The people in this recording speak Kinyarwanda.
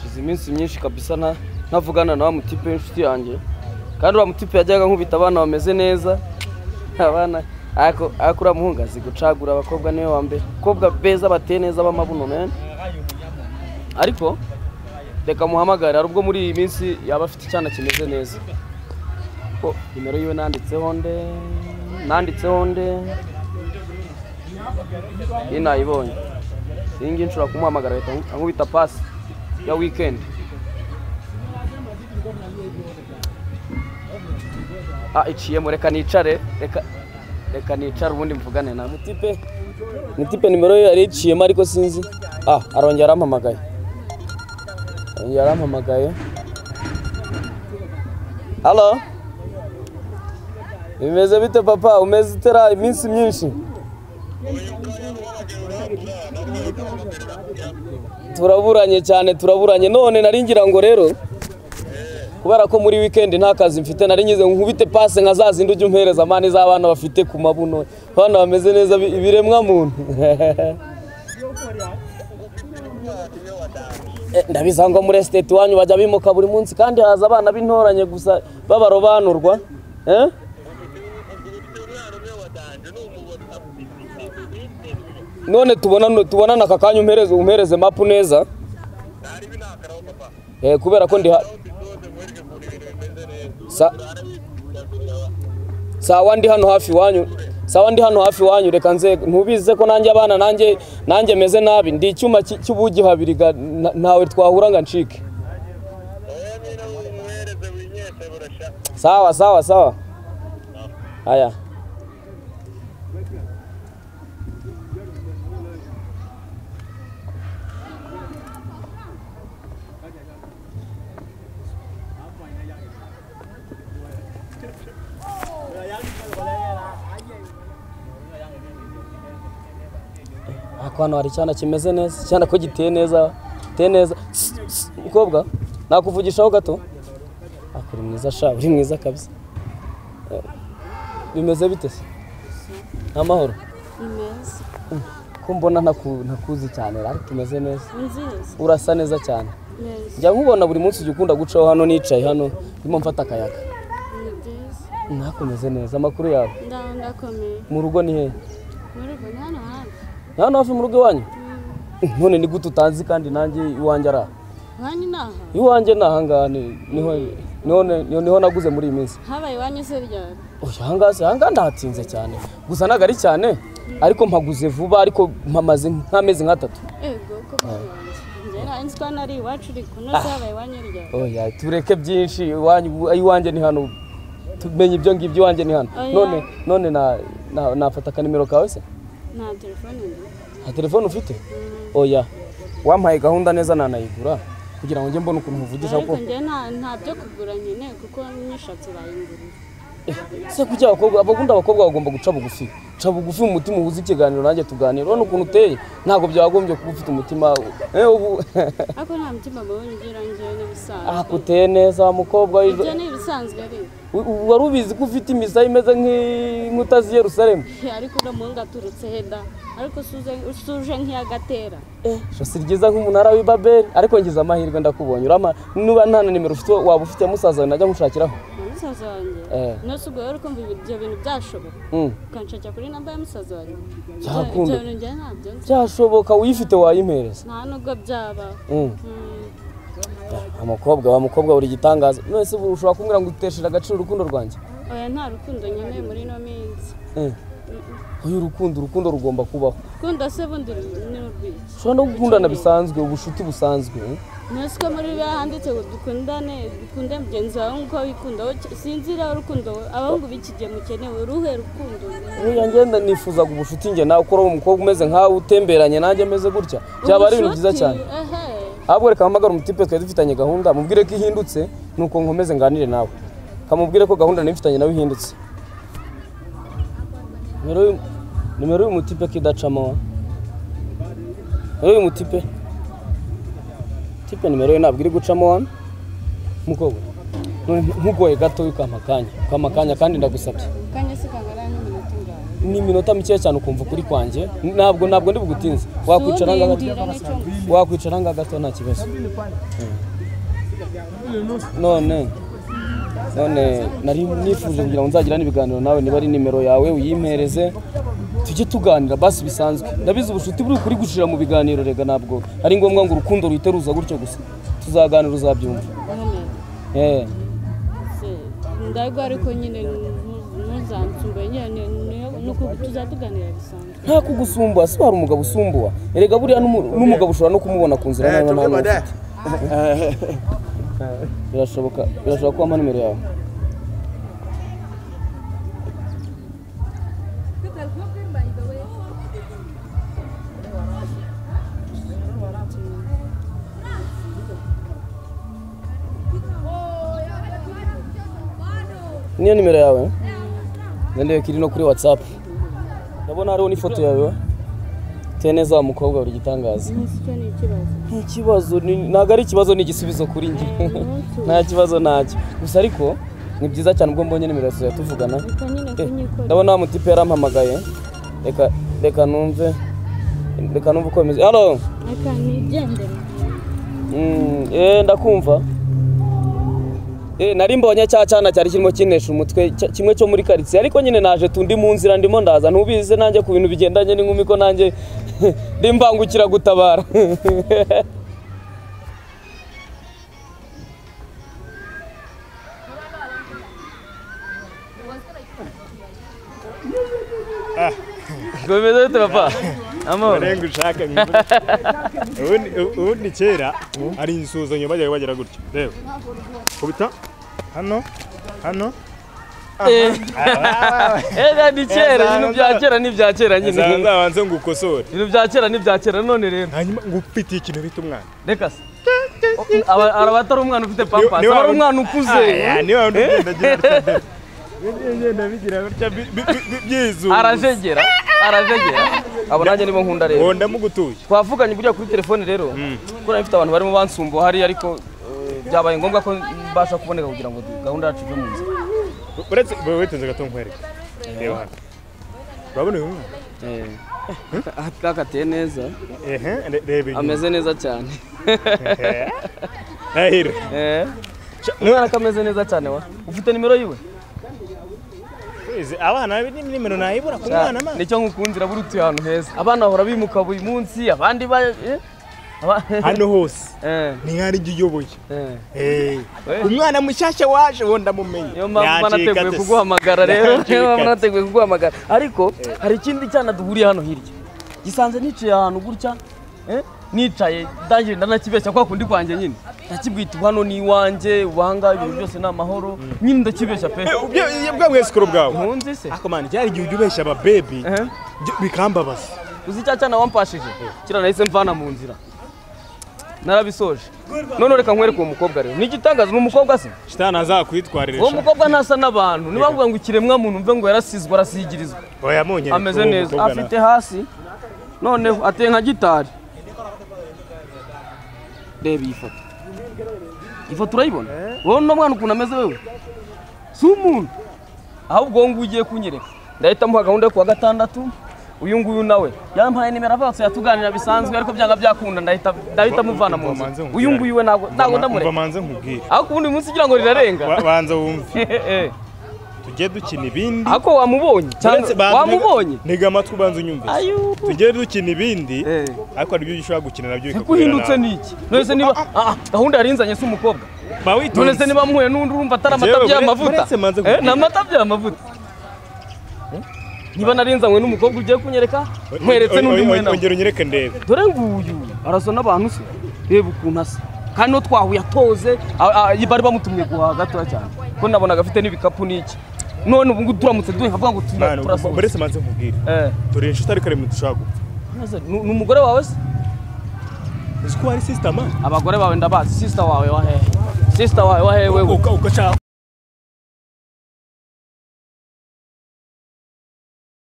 maze iminsi myinshi kabisa na- ntavugana na wa mutipe w'inshuti yanjye kandi wa mutipe yajyaga nkubita abana bameze neza abana ariko ariko uriya muhungu azi gucagura abakobwa niwe wa mbere abakobwa beza bateye neza b'amabuno meni ariko reka muhamagare hari ubwo muri iyi minsi yaba afite icyana kimeze neza ko nimero yiwe nanditseho nde nanditseho nde iyi nayibonye iyi ngiyi nshobora kumuhamagara leta nkubita pasi ya wikendi ah iciyemo reka nicare reka reka nicare ubundi mvugane na mutipe mutipe nimero ye yari iciyemo ariko sinzi ah arongera arampamagaye arongera arampamagaye halo bimeze bite papa umeze utera iminsi myinshi turaburanye cyane turaburanye none nari ngira ngo rero kubera ko muri wikendi nta kazi mfite nari ngize ngo nkubite pase nka za zindi ujya umpereza amani z'abana bafite ku mabuno abana bameze neza bi- ibiremwa muntu Eh, ndabizi ngo muri esiteti iwanyu bajya bimuka buri munsi kandi haza abana b'intoranye gusa b'abarobanurwa eh? none tubonane tubonane aka kanya umpereze umpereze mapu neza eh kubera ko ndi ha Sa- sawa ndi hano hafi wanyu sawa ndi hano hafi wanyu reka nze ntubize ko nanjye abana nanjye nanjye meze nabi ndi icyuma cy- cy'ubugi habiri ga- na- ntawe twahura ngo ncike sawa sawa sawa aya ariko hano hari icyana kimeze neza icyana ko giteye neza giteye neza Sss, sss, mukobwa nakuvugishaho gato ariko uri mwiza sha uri mwiza kabisa Eh, bimeze bite se ni amahoro Ni meza. ko mbona ntaku- ntakuzi cyane ariko tumeze neza Ni nziza. urasa neza cyane Neza. njya nkubona buri munsi ujya ukunda gucaho hano nicaye hano ndimo mfata akayaga Ni byiza. ntakomeze neza amakuru yawe Ndaho ndakomeye. mu rugo ni hehe Muri ubwo ni hano hafi. Ni hano hafi mu rugo iwanyu none ni gute utazi kandi nanjye iwanjye ari aha Iwanyu ni aha. iwanjye ni ahangaha ni- niho niho- niho- niho naguze muri iyi minsi Habaye iwanyu se ryari? Oya, ahangaha si ahangaha ndahatinze cyane gusa ntabwo ari cyane ariko mpaguze vuba ariko mpamaze nk'amezi nk'atatu Ego koko iwanyu. Njyewe nari nzi ko hano ari iwacu uri kunoza habaye iwanyu ryari? oya tureke byinshi iwanyu- iwanjye ni hano tumenye ibyo ngibyo iwanjye ni hano Oya. none none na- na- nafata akanimero kawe se Nta telefone ndi. nta telefone ufite oya wampaye gahunda neza nanayigura kugira ngo njye mbone ukuntu nkuvugisha Ariko kuko njyewe nta nta byo kugura nyine kuko n'ishatsi bayingurira. se kuki abakobwa abagundi abakobwa bagomba guca bugufi ca bugufi mu mutima uhuze ikiganiro nanjye tuganira urabona ukuntu uteye ntabwo byagombye kuba ufite umutima eh, ubu Ariko nta mutima mubonye ugira njyewe ah n'ibisanzwe. kuteye neza wa mukobwa w'ejo. Ibyo ni ibisanzwe ariko. U- u- wari ubizi ko ufite imisaya imeze nk'inkuta z'i yerusalemu ariko uriya muhungu aturutse heda ariko suze- usuje nk'iyagatera ijosi ryiza nk'umunara w'i babeli ariko ngize amahirwe ndakubonye urama nuba nta na nimero ufite waba ufite musaza najya nkushakiraho na musaza wanjye Eh. nose ubwo rero kumva ibyo bintu byashoboka Mm. ukanshakira kuri namba ya musaza wanjye Ibyo- Byakunda. ibyo bintu njye ntabyo nzi byashoboka uyifite wayimpereza nta nubwo byaba Mm. Mm, amukobwa wa mukobwa buri gitangaza nonese ubu ushobora kumbwira ngo uteshera agaciro urukundo rwanjye oya nta rukundo nkeneye muri ino minsi Eh. oya urukundo urukundo rugomba kubaho ukunda se bundi ru- ni urwiki ushobora no gukundana bisanzwe ubucuti busanzwe eh? nose ko muri biriya handitse ngo dukundane dukunde mugenzi wawe nk'uko wikunda wowe ki- sinzira urukundo abahungu b'iki gihe mukenewe uruhe rukundo niyo ngenda nifuzaga ubucuti njye nawe ukora umukobwa umeze nkawe utemberanye nanjye ameze gutya byaba ari ibintu byiza Ubucuti, cyane ehe. ahubwo reka mpamagara umutipe twari dufitanye gahunda mubwire ko ihindutse ni uko nkomeze nganire nawe kamubwire ko gahunda nari mfitanye nawe ihindutse nimero y'uyu- nimero y'uyu mutipe ko idacamo nimero y'uyu mutipe tipe nimero ye ntabwo iri gucamo hano mukobwa none ntugoye gato ukampa akanya ukampa akanya kandi ndagusabye kanya se kangana n'iminota ingahe n'iminota mikeya cyane ukumva ukuri kwanjye ntabwo ntabwo ndi bugutinze wakwicara ngaho gato Subindira n'icyo ngo- wakwicara ngaho gato nta kibazo none none nari nifuje kugira ngo nzagirane ibiganiro nawe niba ari nimero yawe uyimpereze tujye tuganira basi bisanzwe ndabizi ubucuti buri ukuri gushira mu biganiro rega ntabwo ari ngombwa ngo urukundo ruiteruza gutyo gusa tuzaganira uzabyumva Eh. ndabwo ariko nyine ntuzansumbwe nyine ni uko tuzaduganira bisanzwe nta kugusumba si wari umugabo usumbuwa erega buriya n'umu- n'umugabo ushobora no kumubona ku nzira nawe nawe ufite birashoboka birashoboka ko wampa nimero yawe niyo nimero yawe ngendeye ko iri no kuri watsapu ndabona hariho n'ifoto yawe uteye neza wa mukobwa buri gitangaza umunsi cyo ni ikibazo ikibazo ni- ntabwo ari ikibazo ni igisubizo kuri njye nta kibazo ntacyo gusa ariko ni byiza cyane ubwo mbonye nimero yawe tuvugana reka nyine Eh, kunyikora ndabona wa mutipe yarampamagaye reka reka numve reka numve uko bimeze halo reka nigendere Mm, eh, ndakumva Eh, nari mbonye cya cyana cyari kirimo kinesha umutwe cy- kimwe cyo muri karitsiye ariko nyine naje tundi mu nzira ndimo ndaza ntubize nanjye ku bintu bigendanye n'inkumi ko nanjye ndi mbangukira gutabara Komeza ute papa? Amahoro. barenga ushaka mwibura. Ubundi- ubundi kera ari insuzanyo bajyaga bagira gutya reba kubita hano hano Eh. Eh, ni kera ibintu bya kera ni ibya kera nyine. nzabanze ngukosore Ibintu bya kera ni ibya kera none rero. hanyuma ngufitiye ikintu bita umwana Reka se. O- aba- Araba atari umwana ufite pampasi, niba- aba ari umwana ukuze. Aya, niba wundi ugenda agira gutya de. Bigenda- bigenda bigira gutya bi- bi- bi- bi- byizunguza. Arajegera, arajegera. Abo nanjye nibo nkunda rero. ngo ndamugutuye twavuganye buriya kuri telefone rero kuko nari mfite abantu barimo bansumbuha hariya ariko eh, byabaye ngombwa ko mbasha kuboneka kugira ngo gahunda yacu ive mu nzira uretse wowe witonze gato nkwereke reba hano urabona uyu mwana twakatiye neza ehe re- reba inyuma ameze neza cyane Ndahiro. Eh. umwana ko ameze neza cyane wa ufite nimero yiwe Kwezi, abana ni nimero nayibura ku mwana Sha, mana nicyo nkukundira buri utuye ahantu heza abana bahora bimuka buri munsi abandi ba eh? Aba- hano hose Eh, ni nk'aho ari jya uyoboye eh. Eh, Eh. umwana mushyashya waje ubundi amumenye niyo mpamvu mba Yacika nateguye ate se? kuguhamagara rero niyo mpamvu Yacika ate? nateguye kuguhamagara ariko hari ikindi cyana duhuriye hano hirya gisanze nicaye ahantu gutya eh, nicaye ndangije ndanakibeshya kwa kundi kwanjye nyine ndakibwita ubu hano ni iwanjye ubanga ibintu byose ni amahoro nyine ndakibeshya pe Eh, ubyo- iyo bwa mwesikoro bwawe nkunzi se ako mwana cyari igihe ujya ubeshya ababebi Eh. byo bikambabaza uzi cya cyana wampashije kiriya nahise mvana mu nzira narabisoje none reka nkwereke uwo mukobwa rero ni igitangaza ni umukobwa se shitani azakwitwarira uwo sha. mukobwa ntasa n'abantu niba bavuga ngo ikiremwamuntu mve ngo yarasizwe arasigirizwa oya monyine ameze uwo neza mukobwa na- afite hasi noneho ateye nka gitari reba iyi foto iyi foto urayibona wowe uno mwana ukuntu ameze wewe si umuntu ahubwo wowe ngubu ugiye kunyereka ndahita muha gahunda yo kuwa gatandatu uyu nguyu nawe yampaye nimero avatse yatuganira bisanzwe ariko byanga byakunda ndahita ndahita muvana mu Umva manze nzu nkubwire. uyu nguyu we ntabwo ntabwo Umva- umva ndamureka manze nkubwire aho kubundi uyu munsi ugira ngo rirarenga Ba- banza wumve Eh, eh. tujye dukina ibindi ako wamubonye cyangwa Uretse- banza- wamubonye ntega amatwi ubanza unyumvise ayo tujye dukina ibindi Eh. ariko hari ibyo ushobora gukina nabyo Ko bikakugora uhindutse nabi. niki nonese niba Ah, ah, gahunda yarinzanye si umukobwa ba witonze nonese niba mpuye n'undi urumva atari amata Njyewe bure- by'amavuta buretse manze Eh, kukubwira. ni amata by'amavuta Eh, niba narinzanywe n'umukobwa ugiye kunyereka nkweretse n'undi mwenda we. ongera unyereke ndebe dore nguyu arasa n'abantu se reba ukuntu asa kandi no twahuye atoze a- a- bari bamutumye guhaha gatoya cyane ko nabonaga afite n'ibikapu n'iki none ubu ngubu turamutse duhe nkavuga ngo turi- mwana turasohotse. buretse manze nkubwire Eh, turi inshuti ariko ari mu dushobora gupfa nonese ni ni umugore wawe se uzi ko hari sisitama abagore bawe ndabazi sisita wawe wahehe sisita wawe wahehe wewe ugashaka